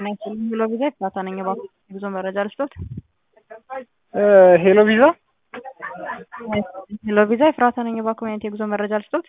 ሄሎ ቪዛ ኤፍራታ ነኝ። እባክዎ የጉዞ መረጃ ልስጥዎት? ሄሎ ቪዛ ሄሎ ቪዛ ኤፍራታ ነኝ። እባክዎ የአንተ የጉዞ መረጃ ልስጥዎት?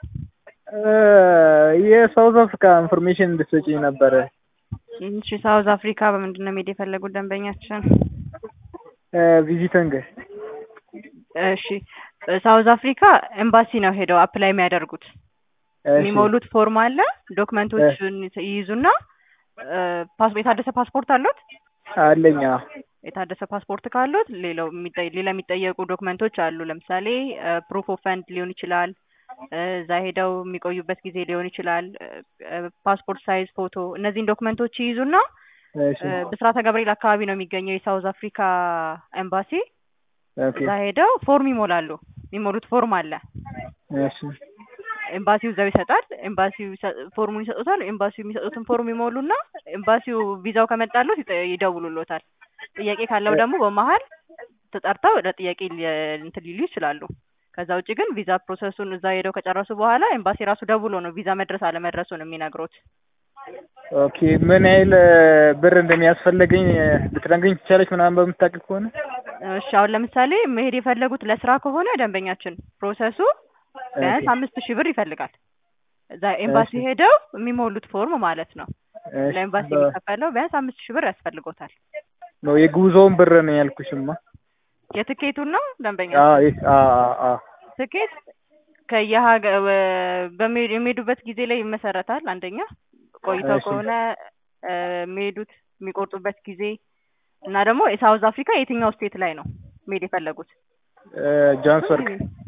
የሳውዝ አፍሪካ ኢንፎርሜሽን እንድትሰጪኝ ነበረ። እሺ ሳውዝ አፍሪካ በምንድን ነው መሄድ የፈለጉት ደንበኛችን? ቪዚቲንግ እሺ ሳውዝ አፍሪካ ኤምባሲ ነው ሄደው አፕላይ የሚያደርጉት። የሚሞሉት ፎርም አለ። ዶክመንቶችን ይይዙና ፓስ- የታደሰ ፓስፖርት አሉት? አለኝ። አዎ። የታደሰ ፓስፖርት ካሉት ሌላው የሚጠ- ሌላ የሚጠየቁ ዶክመንቶች አሉ። ለምሳሌ ፕሩፍ ኦፍ ፈንድ ሊሆን ይችላል። እዛ ሄደው የሚቆዩበት ጊዜ ሊሆን ይችላል። ፓስፖርት ሳይዝ ፎቶ፣ እነዚህን ዶክመንቶች ይይዙና እሺ ብስራተ ገብርኤል አካባቢ ነው የሚገኘው የሳውዝ አፍሪካ ኤምባሲ። ኦኬ እዛ ሄደው ፎርም ይሞላሉ። የሚሞሉት ፎርም አለ። እሺ ኤምባሲው እዛው ይሰጣል። ኤምባሲው ይሰ- ፎርሙን ይሰጡታል። ኤምባሲው የሚሰጡትን ፎርም ይሞሉና ኤምባሲው ቪዛው ከመጣሉት ይጠ- ይደውሉሎታል። ጥያቄ ካለው ደግሞ በመሀል ተጠርተው ለጥያቄ ሊ- እንትን ሊሉ ይችላሉ። ከዛ ውጭ ግን ቪዛ ፕሮሰሱን እዛ ሄደው ከጨረሱ በኋላ ኤምባሲ ራሱ ደውሎ ነው ቪዛ መድረስ አለመድረሱን የሚነግሩት። ኦኬ ምን ያህል ብር እንደሚያስፈልገኝ ልትነግሪኝ ትቻለች? ምናምን በምታውቂ ከሆነ እሺ አሁን ለምሳሌ መሄድ የፈለጉት ለስራ ከሆነ ደንበኛችን ፕሮሰሱ ቢያንስ አምስት ሺህ ብር ይፈልጋል። እዛ ኤምባሲ እሺ። ሄደው የሚሞሉት ፎርም ማለት ነው። እሺ፣ ለኤምባሲ በ- የሚከፈለው ቢያንስ አምስት ሺህ ብር ያስፈልጎታል። ነው የጉዞውን ብር ነው ያልኩሽማ። የትኬቱን ነው ደንበኛ አዎ ይህ- አዎ አዎ አዎ ትኬት ከየሀገ- ወ- በሚሄዱ የሚሄዱበት ጊዜ ላይ ይመሰረታል። አንደኛ ቆይተው እሺ። ከሆነ እ፣ የሚሄዱት የሚቆርጡበት ጊዜ እና ደግሞ የሳውዝ አፍሪካ የትኛው ስቴት ላይ ነው መሄድ የፈለጉት? እ፣ ጆሃንስበርግ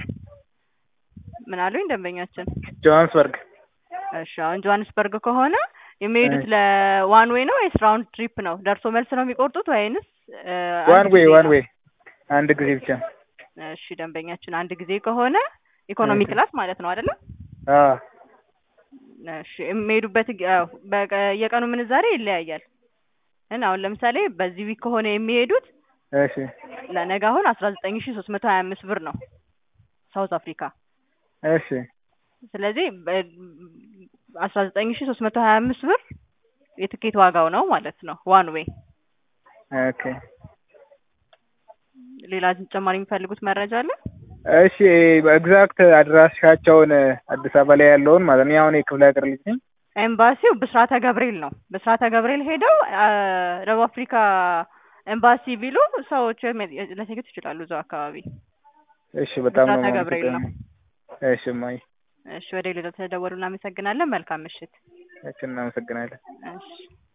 ምን አሉኝ ደንበኛችን? ጆሃንስበርግ እሺ አሁን ጆሀንስበርግ ከሆነ የሚሄዱት እሺ። ለዋን ዌይ ነው ወይስ ራውንድ ትሪፕ ነው? ደርሶ መልስ ነው የሚቆርጡት ወይንስ እ፣ አንድ ዋን ዌይ ጊዜ ዋን ነው? ዌይ አንድ ጊዜ ብቻ። እሺ ደንበኛችን አንድ ጊዜ ከሆነ ኢኮኖሚ እሺ። ክላስ ማለት ነው አይደለ? አዎ እሺ የሚሄዱበት ግ- አዎ፣ በቀ- የቀኑ ምንዛሬ ይለያያል። እና አሁን ለምሳሌ በዚህ ዊክ ከሆነ የሚሄዱት እሺ ለነገ አሁን አስራ ዘጠኝ ሺ ሶስት መቶ ሀያ አምስት ብር ነው ሳውዝ አፍሪካ። እሺ ስለዚህ አስራ ዘጠኝ ሺ ሶስት መቶ ሀያ አምስት ብር የትኬት ዋጋው ነው ማለት ነው ዋን ዌይ። ኦኬ ሌላ ተጨማሪ የሚፈልጉት መረጃ አለ? እሺ ኤግዛክት አድራሻቸውን አዲስ አበባ ላይ ያለውን ማለት ነው። እኔ አሁን የክፍለ ሀገር ልጅ ነኝ። ኤምባሲው ብስራተ ገብርኤል ነው። ብስራተ ገብርኤል ሄደው አ፣ ደቡብ አፍሪካ ኤምባሲ ቢሉ ሰዎች ሊያገኙት ይችላሉ እዛው አካባቢ። እሺ በጣም ነው ብስራተ ገብርኤል ነው። የማመሰግነው። እሺ ማይ እሺ ወደ ሌላ ተደወሉ። እናመሰግናለን። መልካም ምሽት። እሺ እናመሰግናለን። እሺ